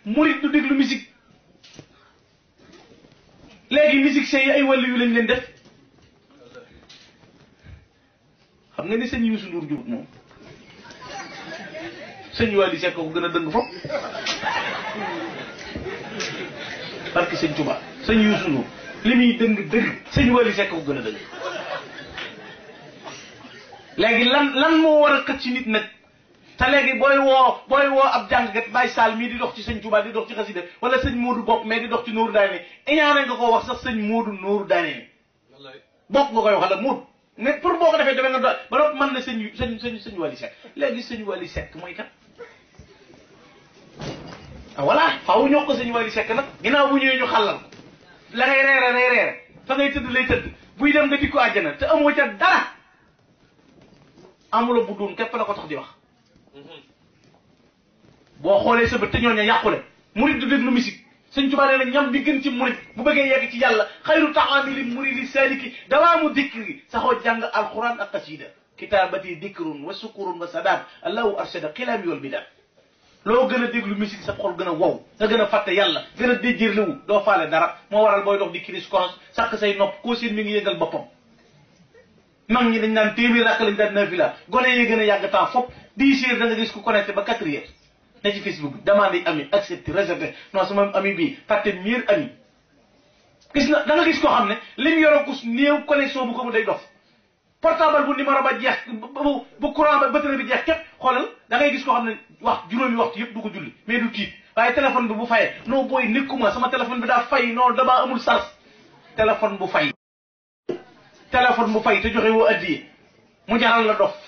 murit du déglu musique léegi musiciens yi ay wàllu yu lañ leen def xam nga ni sëñ Youssou Ndour jubut moom sëñ Wally Seck ko gën a dëng foofu parce que sëñ Touba sëñ Youssou Ndour li muy dëng dëng sëñ Wally Seck ko gën a dëng léegi lan lan moo war a xëcc ci nit nag te léegi booy woo booy woo ab jàngkat Baye Sall mii di dox ci sëñ Touba di dox ci xasida wala sëñ Modou bopp mais di dox ci Nooru Daane iñaane nga ko wax sax sëñ Modou Nooru Daane bopp nga koy wax la Modou mais pour boo ko defee defe nga do ba doot mën na sëñ sëñ sëñ sëñ Wally Seck léegi sëñ Wally Seck mooy kat ah voilà faaw ñoo ko sëñ Wally Seck nag ginnaaw bu ñëwee ñu xàllal ko la ngay reere lay reere fa ngay tëdd lay tëdd buy dem nga di ko àjjana te amoo ca dara amula bu doon képp la ko tax di wax boo xoolee sa bët te ñooñu yàqule murid du déglu musique sëñ Tuubaa nee na ñam bi gën ci murid bu bëggee yegg ci yàlla xayru taamili muridi saliki dawaamu dikri saxoo jàng alquran ak qasida kitaabati dikrun wa sukurun wa sadaat allahu arshada xilaami wal bidaat loo gën a déglu musique sa xol gën a wow nga gën a fàtte yàlla gën a déjjërliwu doo faale dara moo waral booy dox di kiris koros sàkk say nopp koo seen mi ngi yëngal boppam mag ñi dañ naan téeméer rakk lañ daan nafila gone yi gën a yàgg temps fop dix heures da nga gis ku connecté ba quatre heures ne ci Facebook demande ami accepté réservé non sama ami bii fàtte mieux ami gis na da nga gis koo xam ne li mu yoroo kus néew connexion bu ko mu day dof portable bu numéro ba jeex bu bu courant ba batterie bi jeex képp xoolal da ngay gis koo xam ne wax juróomi waxtu yëpp du ko julli mais du tiit waaye téléphone bi bu fayee non booy nekkuma sama téléphone bi daa fay non damaa amul sens téléphone bu fay téléphone bu fay te joxe woo addiye mu jaral la dof